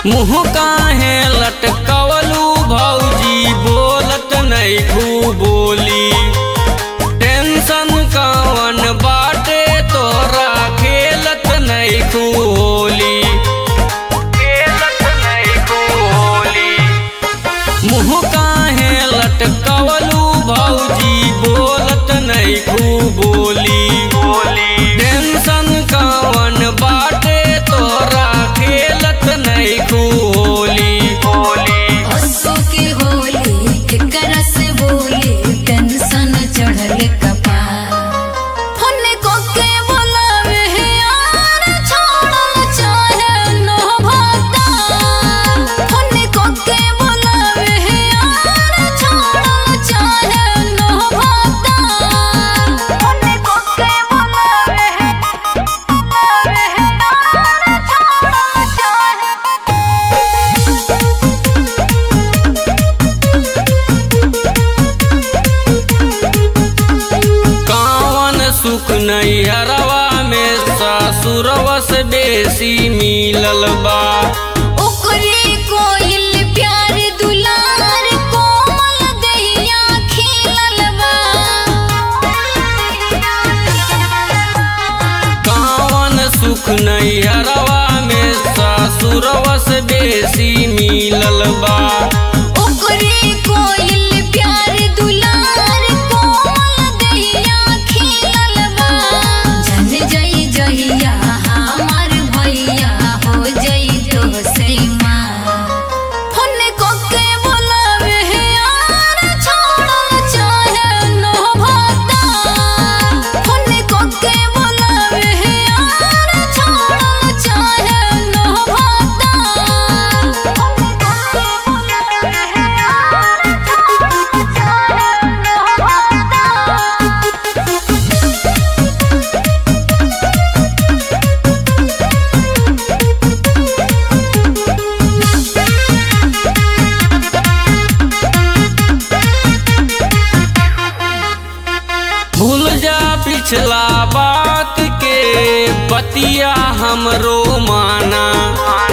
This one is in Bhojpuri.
मुँह काहे लटकवलू भौजी बोलत नहीं बोली टेंशन कवन बाटे तोरा खेलत नहीं होली खेलत नहीं होली मुँह काहे लटकवलू भौजी बोलत नहीं बोली बोली टेंशन कवन बाटे तोरा खेलत नहीं होली होली हंसो के होली केकरा से बोले टेंशन चढ़ल कपार फोन को के बोलावे है यार छोड़ल चाहे नो भता फोन को के बोलावे है यार छोड़ल चाहे नो भता फोन को के बोलावे है बोलावे है यार छोड़ल चाहे कावन सुख नैहरवा में ससुरवा से बेसी मिलल बा ओकरे कोइल प्यार दुलार कोमल दहिया खिलल बा कावन सुख नैहरवा में ससुरवा से बेसी मिलल बा ओकरे कोइल प्यार दुलार कोमल दहिया खिलल बा जन जई जहिया हमार भैया हो जई तो से माँ फोन को के बोलावे है यार छोड़ल चाहे नो भता फोन को के बोलावे है यार छोड़ल चाहे नो भता फोन को के बोलावे है यार छोड़ल चाहे नो भता भूल जा पिछला बात के बतिया हमरो माना